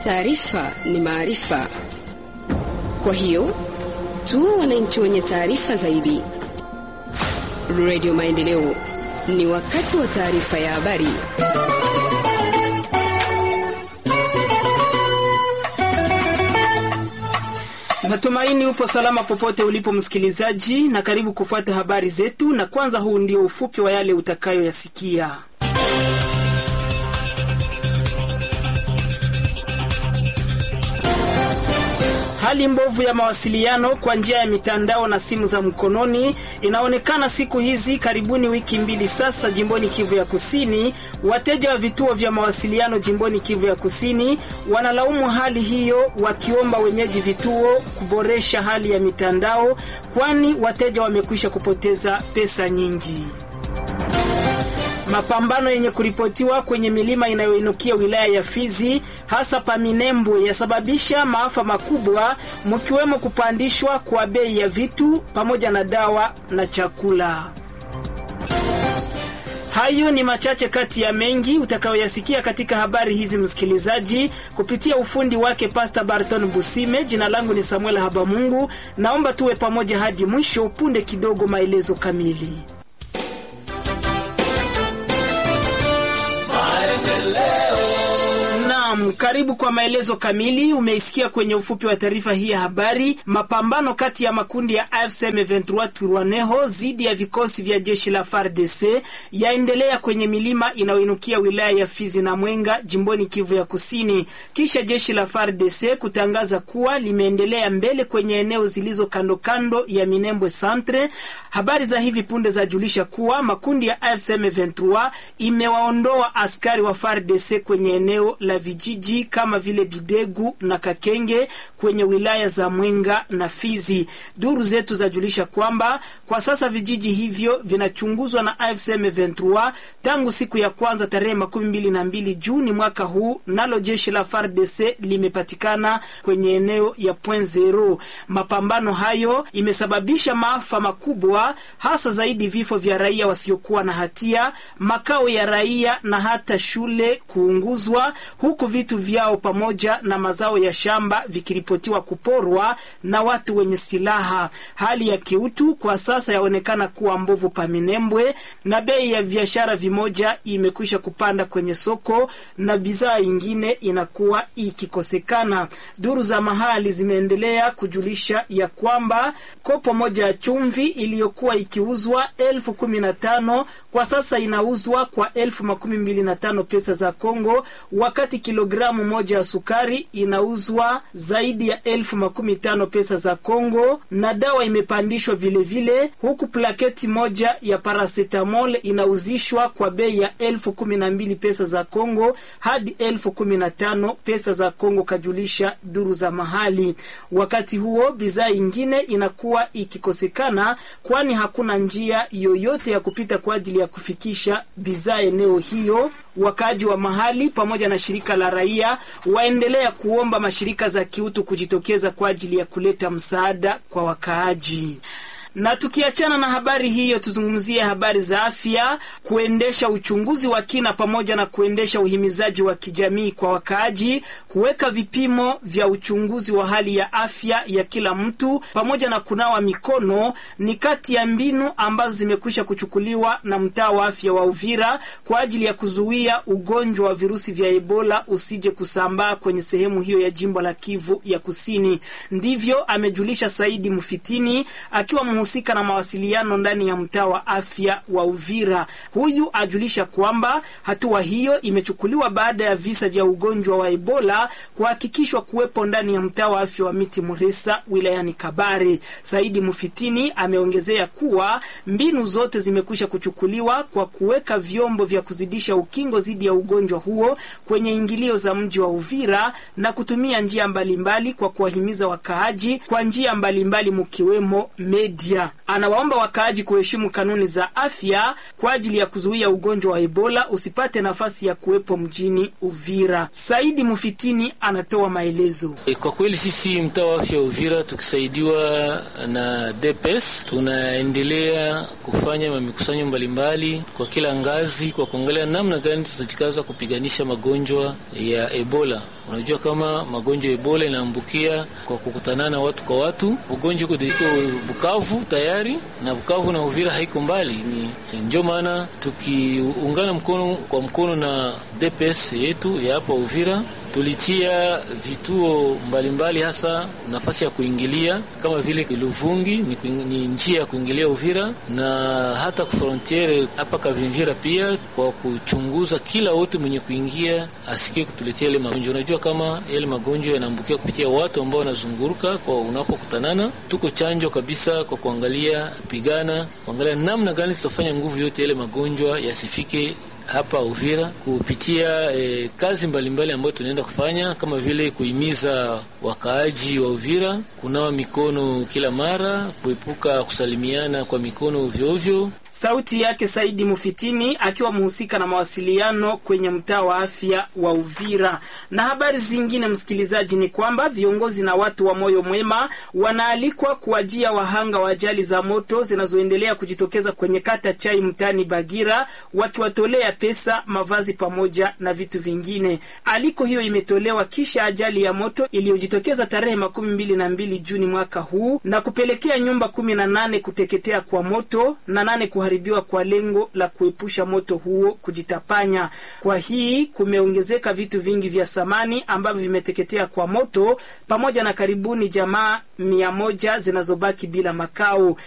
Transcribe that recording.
Taarifa ni maarifa, kwa hiyo tuwe wananchi wenye taarifa zaidi. Radio Maendeleo, ni wakati wa taarifa ya habari. Natumaini upo salama popote ulipo msikilizaji, na karibu kufuata habari zetu, na kwanza huu ndio ufupi wa yale utakayoyasikia. Hali mbovu ya mawasiliano kwa njia ya mitandao na simu za mkononi inaonekana siku hizi karibuni wiki mbili sasa jimboni Kivu ya Kusini. Wateja wa vituo vya mawasiliano jimboni Kivu ya Kusini wanalaumu hali hiyo, wakiomba wenyeji vituo kuboresha hali ya mitandao, kwani wateja wamekwisha kupoteza pesa nyingi. Mapambano yenye kuripotiwa kwenye milima inayoinukia wilaya ya Fizi hasa Paminembwe yasababisha maafa makubwa mkiwemo kupandishwa kwa bei ya vitu pamoja na dawa na chakula. Hayo ni machache kati ya mengi utakayoyasikia katika habari hizi, msikilizaji, kupitia ufundi wake Pastor Barton Busime. Jina langu ni Samuel Habamungu, naomba tuwe pamoja hadi mwisho. Punde kidogo, maelezo kamili. Naam, karibu kwa maelezo kamili. Umeisikia kwenye ufupi wa taarifa hii ya habari. Mapambano kati ya makundi ya AFC M23 Twirwaneho dhidi ya vikosi vya jeshi la FARDC yaendelea kwenye milima inayoinukia wilaya ya Fizi na Mwenga jimboni Kivu ya Kusini, kisha jeshi la FARDC kutangaza kuwa limeendelea mbele kwenye eneo zilizo kando kando ya Minembwe Centre. Habari za hivi punde zajulisha kuwa makundi ya AFC M23 imewaondoa askari wa FARDC kwenye eneo la vijiji kama vile Bidegu na Kakenge kwenye wilaya za Mwenga na Fizi. Duru zetu zajulisha kwamba kwa sasa vijiji hivyo vinachunguzwa na AFC M23 tangu siku ya kwanza tarehe makumi mbili na mbili Juni mwaka huu, nalo jeshi la FARDC limepatikana kwenye eneo ya Point Zero. Mapambano hayo imesababisha maafa makubwa, hasa zaidi vifo vya raia wasiokuwa na hatia, makao ya raia na hata shule kuunguzwa huku vitu vyao pamoja na mazao ya shamba vikiripotiwa kuporwa na watu wenye silaha. Hali ya kiutu kwa sasa yaonekana kuwa mbovu Paminembwe, na bei ya biashara vimoja imekwisha kupanda kwenye soko na bidhaa ingine inakuwa ikikosekana. Duru za mahali zimeendelea kujulisha ya kwamba kopo moja ya chumvi iliyokuwa ikiuzwa elfu kumi na tano kwa sasa inauzwa kwa elfu makumi mbili na tano pesa za Kongo, wakati kilogramu moja ya sukari inauzwa zaidi ya elfu makumi tano pesa za Kongo, na dawa imepandishwa vilevile vile, huku plaketi moja ya paracetamol inauzishwa kwa bei ya elfu kumi na mbili pesa za Kongo hadi elfu kumi na tano pesa za Kongo, kajulisha duru za mahali. Wakati huo bidhaa ingine inakuwa ikikosekana, kwani hakuna njia yoyote ya kupita kwa ajili ya kufikisha bidhaa eneo hiyo. Wakaaji wa mahali pamoja na shirika la raia waendelea kuomba mashirika za kiutu kujitokeza kwa ajili ya kuleta msaada kwa wakaaji. Na tukiachana na habari hiyo, tuzungumzie habari za afya, kuendesha uchunguzi wa kina pamoja na kuendesha uhimizaji wa kijamii kwa wakaaji, kuweka vipimo vya uchunguzi wa hali ya afya ya kila mtu pamoja na kunawa mikono ni kati ya mbinu ambazo zimekwisha kuchukuliwa na mtaa wa afya wa Uvira kwa ajili ya kuzuia ugonjwa wa virusi vya Ebola usije kusambaa kwenye sehemu hiyo ya jimbo la Kivu ya Kusini. Ndivyo amejulisha Saidi Mufitini akiwa husika na mawasiliano ndani ya mtaa wa afya wa Uvira. Huyu ajulisha kwamba hatua hiyo imechukuliwa baada ya visa vya ugonjwa wa Ebola kuhakikishwa kuwepo ndani ya mtaa wa afya wa Miti Muresa wilayani Kabare. Saidi Mufitini ameongezea kuwa mbinu zote zimekwisha kuchukuliwa kwa kuweka vyombo vya kuzidisha ukingo dhidi ya ugonjwa huo kwenye ingilio za mji wa Uvira na kutumia njia mbalimbali mbali kwa kuwahimiza wakaaji kwa njia mbalimbali mkiwemo media. Anawaomba wakaaji kuheshimu kanuni za afya kwa ajili ya kuzuia ugonjwa wa Ebola usipate nafasi ya kuwepo mjini Uvira. Saidi Mufitini anatoa maelezo. E, kwa kweli sisi mtaa wa afya Uvira tukisaidiwa na DPS tunaendelea kufanya mamikusanyo mbalimbali kwa kila ngazi kwa kuangalia namna gani tutajikaza kupiganisha magonjwa ya Ebola Unajua kama magonjwa ya Ebola inaambukia kwa kukutanana watu kwa watu. Ugonjwa uko Bukavu tayari na Bukavu na Uvira haiko mbali, ni ndio maana tukiungana mkono kwa mkono na DPS yetu ya hapa Uvira tulitia vituo mbalimbali mbali, hasa nafasi ya kuingilia kama vile Luvungi ni, ni njia ya kuingilia Uvira na hata frontiere hapa Kavimvira pia, kwa kuchunguza kila wote mwenye kuingia asikie kutuletea ile magonjwa. Unajua kama yale magonjwa yanaambukia kupitia watu ambao wanazunguruka kwa unapokutanana. Tuko chanjo kabisa kwa kuangalia pigana, kuangalia namna gani tutafanya nguvu yote yale magonjwa yasifike hapa Uvira kupitia eh, kazi mbalimbali ambayo tunaenda kufanya kama vile kuhimiza wakaaji wa Uvira kunawa mikono kila mara, kuepuka kusalimiana kwa mikono ovyo ovyo. Sauti yake Saidi Mufitini akiwa mhusika na mawasiliano kwenye mtaa wa afya wa Uvira. Na habari zingine, msikilizaji, ni kwamba viongozi na watu wa moyo mwema wanaalikwa kuwajia wahanga wa ajali za moto zinazoendelea kujitokeza kwenye kata Chai mtaani Bagira, wakiwatolea pesa, mavazi pamoja na vitu vingine. Aliko hiyo imetolewa kisha ajali ya moto iliyojitokeza tarehe makumi mbili na mbili Juni mwaka huu na kupelekea nyumba kumi na nane kuteketea kwa moto na nane kuharibiwa kwa lengo la kuepusha moto huo kujitapanya. Kwa hii kumeongezeka vitu vingi vya samani ambavyo vimeteketea kwa moto pamoja na karibuni jamaa mia moja zinazobaki bila makao.